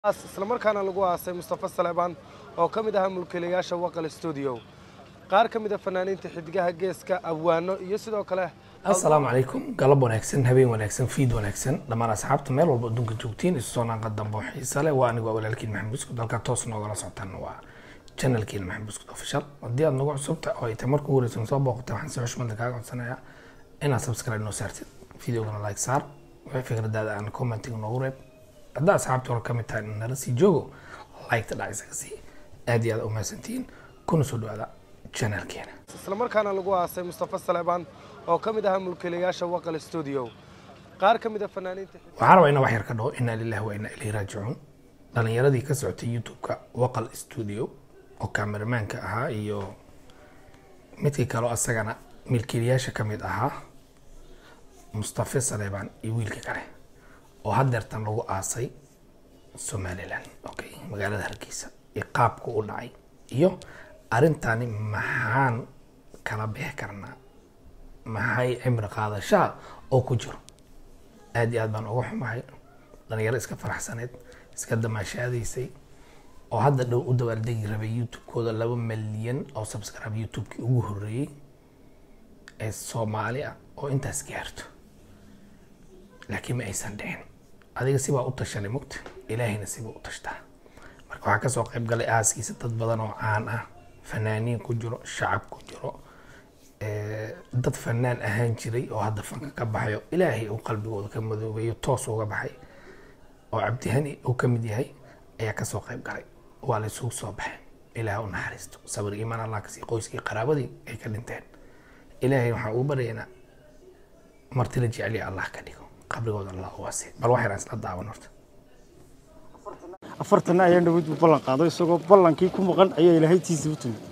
islamarkaana lagu aasay mustafa saleebaan oo ka mid ahaa mulkiilayaasha waqal stuudio qaar ka mid a fanaaniinta xidigaha geeska abwaano iyo sidoo kale asalaamu calaykum galab wanaagsan habeen wanaagsan fiid wanaagsan dhammaan asxaabta meel walba adduunka joogtiin isu soo naanqa dambe oo xiisa leh waa anigu waa walaalkiin maxamed buskud halkaa toos noogala socotaan waa channelkiin maxamed buskud official haddii aad nagu cusubta oo ay tahay marka ugu horeysa soo booqatay waxaan si xushmada kaaga codsanayaa inaad subscribe noo saartid videogana like saar wixii fikradaada aan commenting noogu reeb haddaa asxaabta hore ka mid tahay nala sii joogo like-ta dhac isaga sii aad iyo aad u mahadsantihiin kuna soo dhawaada channelkeena islamarkaana lagu aasay mustafa saleebaan oo ka mid ahaa mulkiilayaasha waqal stuudio qaar ka mid a fanaaniinta waxaan rabaa inaan wax yar ka dhaho inaa lillahi wa inaa ilayhi raajicuun dhalinyaradii ka socotay youtube-ka waqal studio oo kameramaanka ahaa iyo midkii kaleo asagana milkiilayaasha ka mid ahaa mustafa saleebaan iyo wiilka kale oo haddeertan lagu aasay somalilan okay magaalada hargeysa iyo qaabka u dhacay iyo arrintani maxaan kala bixi karnaa maxay cimri qaadashaa oo ku jiro aad iyo aad baan uga xumahay dhalinyaro iska faraxsaneed iska damaashaadaysay oo hadda dhow u dabaaldegi rabay youtube-kooda laba milyan oo subscribe youtube-kii ugu horreeyey ee soomaali ah oo intaas gaarto laakiin ma aysan dhicin adiga sibaa u tashanay mugta ilaahayna sibaa u tashtaa marka waxaa kasoo qayb galay aaskiisa dad badan oo caan ah fanaaniin ku jiro shacab ku jiro dad fanaan ahaan jiray oo hadda fanka ka baxayo ilaahay uu qalbigooda ka madoobeeyo toos uga baxay oo cabdihani uu ka mid yahay ayaa kasoo qayb galay waa la isugu soo baxay ilaah u naxariisto sabir iimaan allah kasii qoyskii qaraabadii ay ka dhinteen ilaahay waxaa ugu baryaynaa marti la jeceliya allah ka dhigo qabrigooda allah u wasi bal wax yaraan isla daawan horta afartanna ayaan dhaweyd buu ballan qaaday isagoo ballankii ku maqan ayaa ilaahay tiisa u timid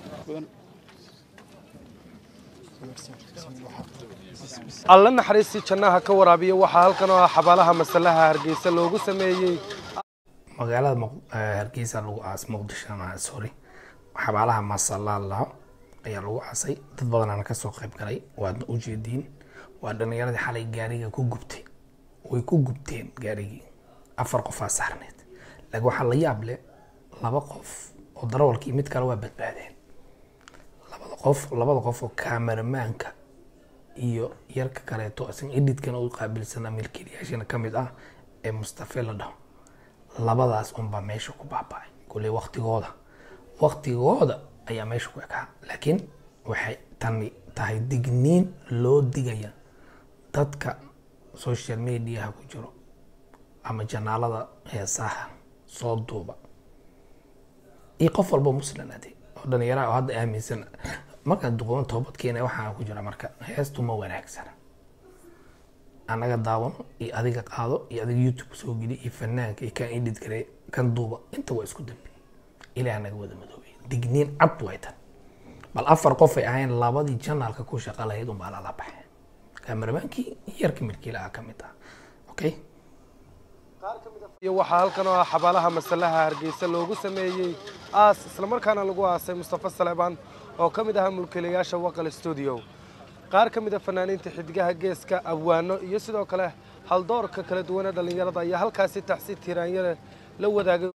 alla naxariistii jannaha ka waraabiya waxaa halkan oo ah xabaalaha masalaha hargeysa loogu sameeyey magaalada Muq- eh, hargeysa lagu aas muqdisho ma sorry xabaalaha masalaalaho ayaa lagu aasay dad badanaana kasoo qayb galay waadna u jeediin waa dhalinyaradii xalay gaariga ku gubtay way ku gubteen gaarigii afar qofaa saarneed laakiin waxaa la yaab leh laba qof oo darawalkii mid kale waa badbaadeen labada qof labada qof oo kaameramaanka iyo yarka kaleeto isna edhitkana u qaabilsanaa milkiilayaashana ka mid ah ee mustafe la dhaho labadaas unbaa meesha ku baaba'ay kulley waktigooda waktigooda ayaa meesha ku ekaa laakiin waxay tani tahay digniin loo digaya dadka social mediaha ku jiro ama janaalada heesaha soo duuba iyo qof walba muslim ade oo dhalinyaraha oo hadda aaminsan markaad duqoon toobadkeena waxaa ku jira marka heestu ma wanaagsana anaga daawano iyo adiga qaado iyo adiga youtube soo geli iyo fanaanka iyo kan edit gare kan duuba inta waa isku dambi ilaah naga wada madoobay digniin cad way tan bal afar qof ay ahayn labadii janaalka ku shaqa lahayd unbaa lala baxay kaameramaankii iyo yarka milkiilaha ka mid ah okay iyo waxaa halkan oo ah xabaalaha masalaha hargeysa loogu sameeyey aas islamarkaana lagu aasay mustafa saleebaan oo ka mid ahaa mulkiilayaasha waqal stuudio qaar ka mid a fanaaniinta xidigaha geeska abwaano iyo sidoo kale haldoorka kala duwane dhallinyarada ayaa halkaasi taxsi tiiraanyale la wadaagay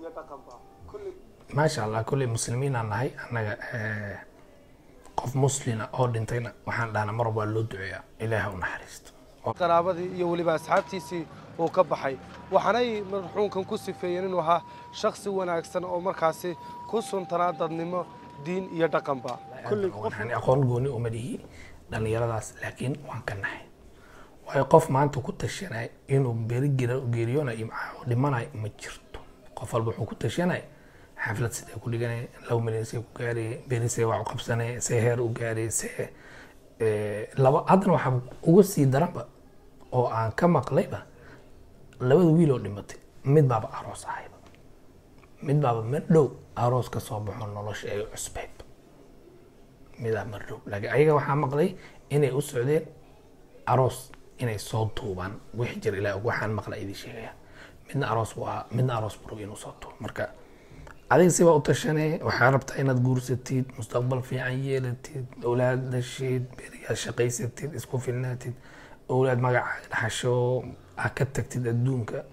maasha allah kolley muslimiinaan nahay annaga eh, qof muslina oo dhintayna waxaan dhahnaa mar waa loo duceeyaa ilaaha u naxariisto qaraabadii iyo weliba asxaabtiisii uu ka baxay waxaanay marxuunkan ku sifeeyeen inuu ahaa shakhsi wanaagsan oo markaasi ku suntanaa dadnimo diin iyo dhaqanba Kolley waxaan aqoon gooni uma lihi dhallinyaradaas laakiin waan ka nahay waayo qof maanta ku tashanay inuu beri gira- geeriyoonayo maxaa dhimanayo ma jirto qof walba wuxuu ku tashanay xaflad sidee ku dhiganay laba milyan see ku gaaraya beri see wax u qabsanay see heer u gaaray see eh, laba haddana waxaa uga sii daranba oo aan ka maqlayba labada wiil oo dhimatay mid baaba aroos ahayba mid baaba mar dhow aroos ka soo baxo nolosha ay cusbeyd midaa mar dhow laakiin ayaga waxaa maqlay inay u socdeen aroos inay soo duubaan wixii jira ilaa og waxaan maqla idin sheegaya midna aroos buu ahaa midna aroos buu rabay inuu soo duubo marka adiga sibaa u tashanee waxaa rabtaa inaad guursatid mustaqbal fiican yeelatid owlaad dhashid beriyaad shaqaysatid isku filnaatid owlaad magacaaga dhaxasho aad ka tagtid adduunka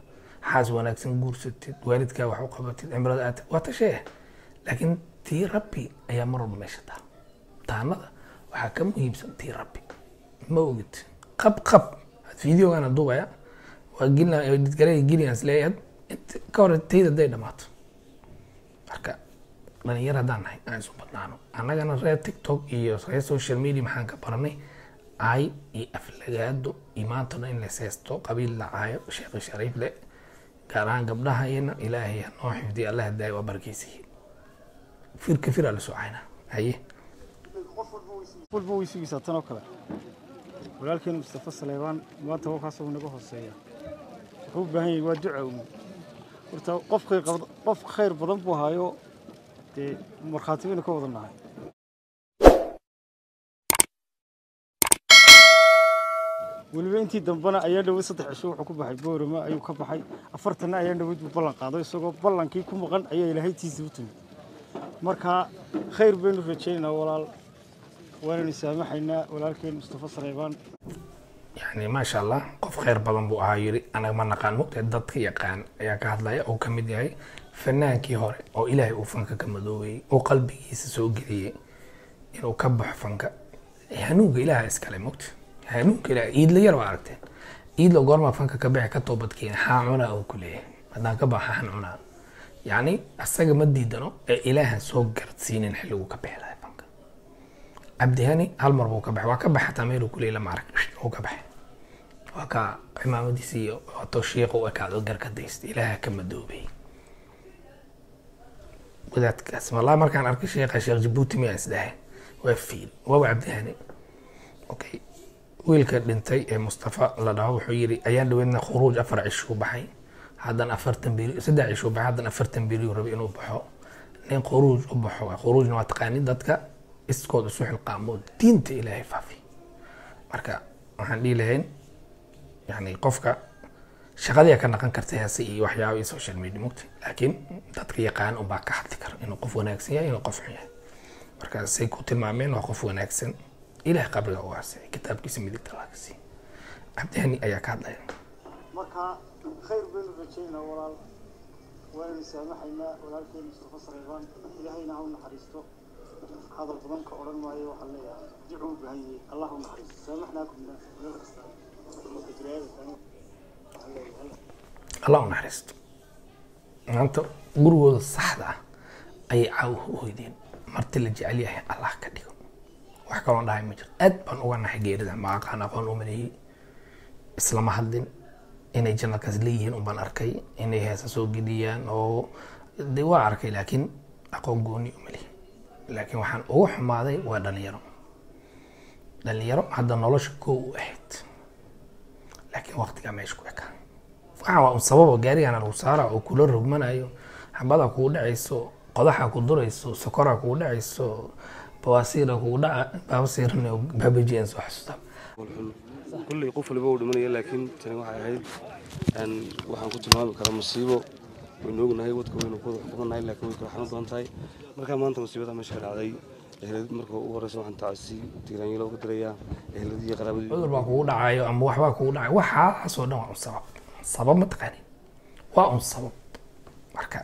xaas wanaagsan guursatid waalidkaa wax u qabatid cimrada aad waa tashee laakiin tii rabbi ayaa mar walba meesha taa taanada waxaa ka muhiimsan tii rabbi ma ogid qab qab videogana duubaya waa gelgaray gelians leeyahay ka hor tayda day dhamaato marka dhalinyar haddaan nahay aan isu badnaano annagana reer tiktok iyo reer social media maxaan ka baranay ay iyo aflagaado iyo maantana in la seesto qabiil la caayo sheekh shariif le gaar ahaan gabdhahayna ilaahay ha noo xifdiya allah daayo waa barkeysiye firka firaa la soo cayna haye qof walba way sugaysaa tan oo kale walaalkeena mustafa saleebaan maanta wakaasoo naga hooseeya wuxuu u baahan yahay waa duca uun horta qof khayr qab- qof khayr badan buu haayo dee markhaati baynu ka wada nahay weliba intii dambena ayaa dhawad saddex cisho wuxuu ku baxay boorama ayuu ka baxay afartanna ayaa dhawad buu ballan qaaday isagoo ballankii ku maqan ayaa ilaahay tiisa u timid marka khayr baynu rajaynaynaa walaal waanaynu saamaxaynaa walaalkeen mustafa saleebaan yani maasha allah qof khayr badan buu ahaa yiri anaga ma naqaan mugtee dadka yaqaan ayaa ka hadlaya oo ka mid yahay fanaankii hore oo ilaahay uu fanka ka madoobayey oo qalbigiisa soo geliyey inuu ka baxo fanka hanuunka ilaaha iskale mugta hanuunka ilaah iidla yar baa aragteen iidla goormaa fanka ka bixi ka toobadkeena haa cunaa uu ku leeyahay haddaan ka baxa han cunaa yacni asaga ma diidano ee ilaahan soo garadsiinin xilliguu ka bixi lahay fanka cabdihani hal mar buu ka baxay waa ka baxay hataa meeluu ku leeyay lama arag uu ka baxay waa ka cimaamadiisi iyo wato shiiqa u ekaado garka daysta ilaaha ka madoobay wadaadkaas wallahi markaan arkay sheekha sheekh jabuuti miyaa isdhahay waa fiil waaba cabdihani okay wiilka dhintay ee mustafa la dhaho wuxuu yiri ayaan dhaweydna khuruuj afar cishuu baxay haddan afartan beri saddex cishuu baxay haddan afartan beri rabay inuu baxo nin khuruuj u baxo khuruujna waa taqaanid dadka iskood isu xilqaamo diinta ilaahay faafi marka waxaan dhihi lahayn yani qofka shaqadii ka naqan karta heese iyo waxyaaba iyo social media mugta laakiin dadka yaqaan unbaa ka hadli kara inuu qof wanaagsan yahay inuu qof xun yahay marka say ku tilmaameen waa qof wanaagsan ilaah qabriga u waasicay kitaabkiisa midigta laga siiy cabdihani ayaa ka hadlaya marka khayr baynu rajaynaynaa walaal waanaynu saamaxaynaa walaalkeen mustafa saleebaan ilaahayna ha u naxariisto hadal badan ka odhan maayo waxaan leeyahay ducu u baahan yahay allah u naxariisto saamaxnaakum meel kasta marka jiraayada taagan waxaan leeyahay allah u naxariisto maanta gurigooda saxda ah ayay caawa u hoydeen marti la jecel yahay allah ka dhigo wax kaloon dhahay ma jiro aad baan uga naxay geerida ma aqaan aqoon u maleeyey islama hadlin inay janalkaas leeyihiin unbaan arkay inay heesa soo geliyaan oo de waa arkay laakiin aqoon gooni u maleeyey laakiin waxaan ugu xumaaday waa dhalinyaro dhalinyaro hadda nolosha koo u ahayd laakiin waqtigaa meesha ku ekaa waxaa waa un sababo gaarigana lagu saara oo kula rogmanayo xabada kugu dhacayso qodaxa ku durayso sokoraa kugu dhacayso bawaasiira kugu dhaca baabasiirana baabajiyan soo xasuusta kulley qof waliba uu dhimanaya laakiin tani waxay ahayd een, waxaan ku tilmaami karaa musiibo waynu ognahay wadka waynu ku wada xukumannahay laakiin way kala xanuun badan tahay marka maanta musiibada meesha ka dhacday ehlad marka ugu horeysa waxaan tacasi tiiraanyalo uga dirayaa ehladii iyo qaraabadii cudur baa kugu dhacayo ama waxbaa kugu dhacayo waxaasoo dhan waa un sabab sabab ma taqaanin waa un sabab marka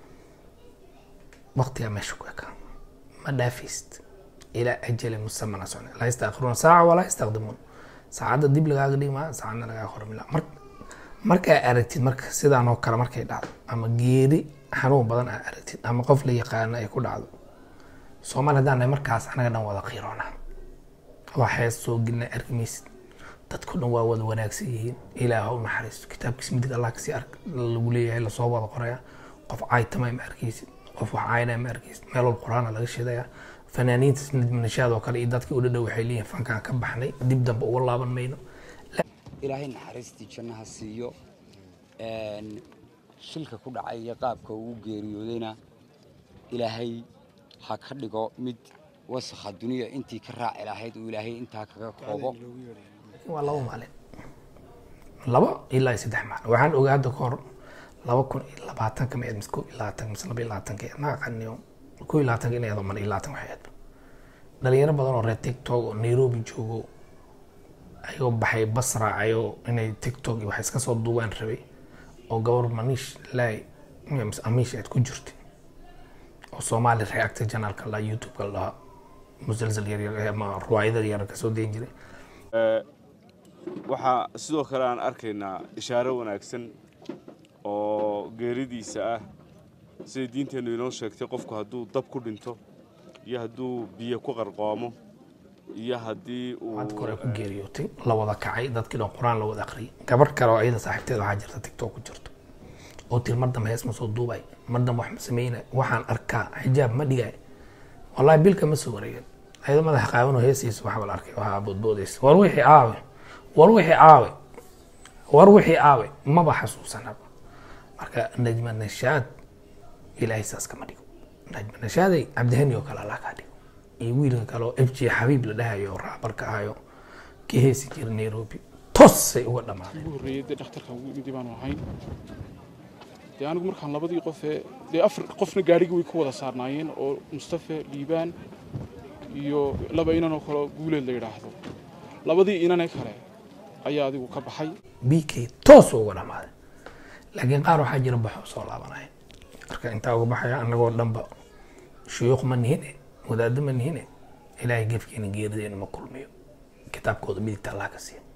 waqtigaa meesha ku ekaa ma dhaafayst ilaa ajali musamana socna laa yastaakiruuna saaca walaa yastaqdimuun saacadda dib lagaaga dhigmaa saacadna lagaaga hormila mar markaa aragtid marka sidaan oo kale markay dhacdo ama geeri xanuun badan aa aragtid ama qof la yaqaano ay ku dhacdo soomaali haddaan nahay markaas anaga dhan wada qiiroona waa hees soo gelina arki maysid dadku dhan waa wada wanaagsan yihiin ilaah ha u naxariisto kitaabkiisa midig allah kasii ark lagu leeyahay lasoo wada qoraya qof caaytamay ma arkaysid qof wax caynaya ma arkaysid meel walba qur-aana laga shidaya fanaaniinta nashaad oo kale iyo dadkii u dhadhow waxay leeyihin fankaan ka baxnay dib dambe uga laaban mayno ilaahay naxariistii jannaha siiyo een, shilka ku dhacay iyo qaabka uu geeriyoodayna ilaahay ha ka dhigo mid wasakha duniya intii ka raaci lahayd uu ilaahay intaa kaga koobo waa laba maalin laba ilaa iyo saddex maalin waxaan ogaa hadda ka hor laba kun iyo labaatanka ma mise ko iyo labaatan mise laba iyo labaatanka ma aqaniyo ko iyo labaatanka inay ado mana iyo labaatan waxay ahayd dhalinyaro badan oo reer tiktok oo nairobi joogo ayagoo baxay bas raacayoo inay tiktok iyo wax iska soo duubaan rabay oo gabar maniish laay mise amiish aad ku jirtay oo soomaali reactor janaalka la youtube-ka la dhahaa musalsal yaryar eh, ama ruwaayada yaryar kasoo dayin jiray waxaa sidoo kale aan arkaynaa ishaaro wanaagsan oo geeridiisa ah siday diinteennu inoo sheegtay qofku hadduu dab ku dhinto iyo hadduu biyo ku qarqoomo iyo haddii uu maanta kore ku geeriyootay la wada kacay dadkii dhan qur-aan la wada akhriyay gabar kale oo ayada saaxiibteed waxaa jirta tiktok ku jirto oo tiri mar dambe hees ma soo duubay mar dambe wax ma sameynay waxaan arkaa xijaab ma dhigay wallahi bilka ma soo wareegan ayada madaxa qaawan oo heesiisa waxaa la arkay waxaa boodboodaysa war wixii aawe war wixii aawe war wixii aawe maba xasuusanaba marka najma nashaad ilaahay saas kama dhigo najma nashaaday cabdihani oo kale allah kaa dhigo iyo wiilka kale oo f j xabiib la dhahayo oo raabarka ahayo ka heesi jira nairobi tosay uga dhammaadeen ugu horreeyay dee dhakhtarka ugu imidi baanu ahayn dee anigu markaan labadii qof ee dee afar qofna gaadhigii way ku wada saarnaayeen oo mustafe liibaan iyo laba inan oo kale guuleed la yidhaahdo labadii inane kale ayaa adigu ka baxay b k toos uga dhamaaday laakiin qaar waxaa jira baxoo soo laabanaya marka intaa uga baxaya annagoo dhanba shuyuuq ma nihine wadaaddo ma nihine ilaahay gefkeena geerideena ma kulmiyo kitaabkooda midigta allah ka siiya